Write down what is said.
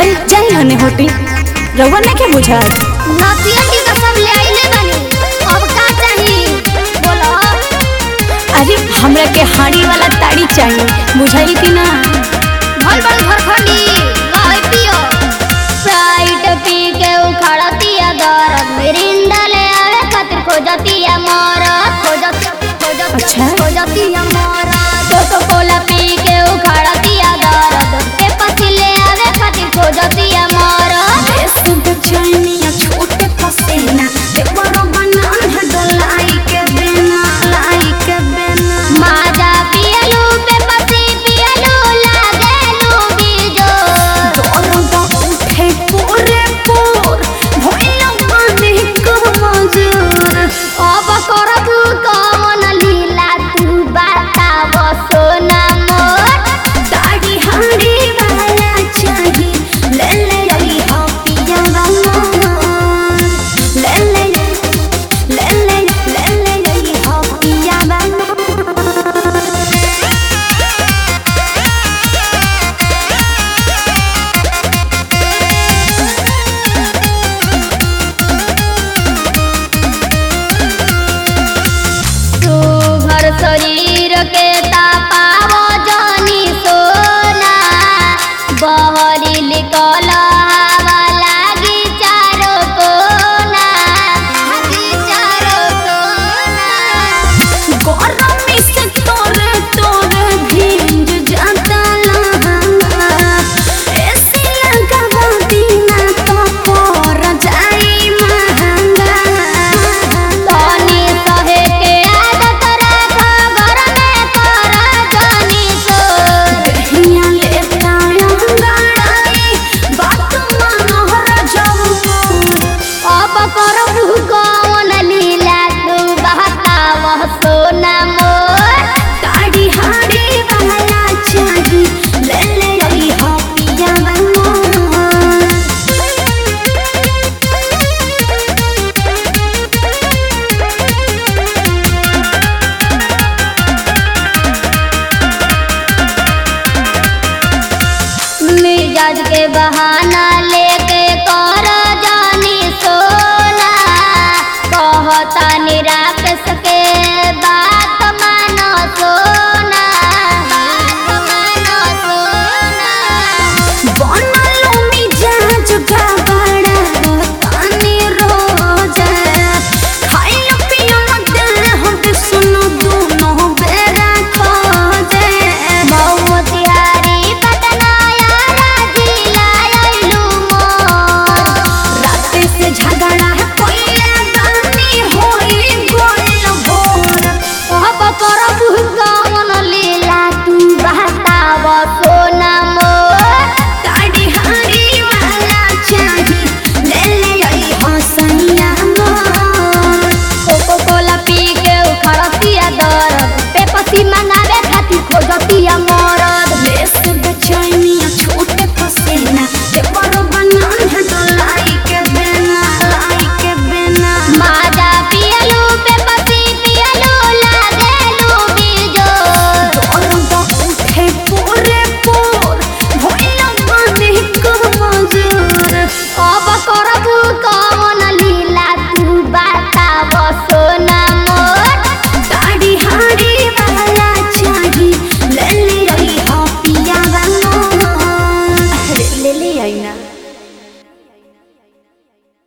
अरे जाई हने होटी रउआ नहीं के बुझात नतिया की तो सब ले आइले बानी अब का चाही बोलो अरे हमरा के हाड़ी वाला ताड़ी चाहिए बुझाई कि ना भल भल घरखंडी लहै पियो स्प्राइट पी के उखड़तिया दरद मिरिंडा ले आवे खातिर खोजतिया मरद खोजत खोजत अच्छा। खोजतिया मरद कोको कोला पी के उखड़तिया दरद के पसी ले आवे खातिर खोजतिया मरद माजा पियलू पे पसी पियलू लागेलू बीजो अब करबू कौन लीला तू बताव सोना मोर तू घर शरीर के तापाव जानी सोना बहरी लिकल हवा लागी चारो कोना लागी चारो कोना तनी सहे के आदत राख घर में कर जानी सो अब करबू कौन लीला तू बहताव सोना मोर मिजाज के बहाना लेके कर जानी सोना कहता निराकस के बात मानो सोना बात मानो सोना मौतिहारी पटना यारा जिला आइलू मोर अब करबू कौन लीला तू बहताव सोना मोर कोको कोला पी के उखड़तिया दरद पेपसी मंगावे खातिर खोजतिया मरद माजा पियलू पेपसी पियलू लागेलू बीजो अब करबू कौन लीला तू बताव सोना मोर ले ले आई ना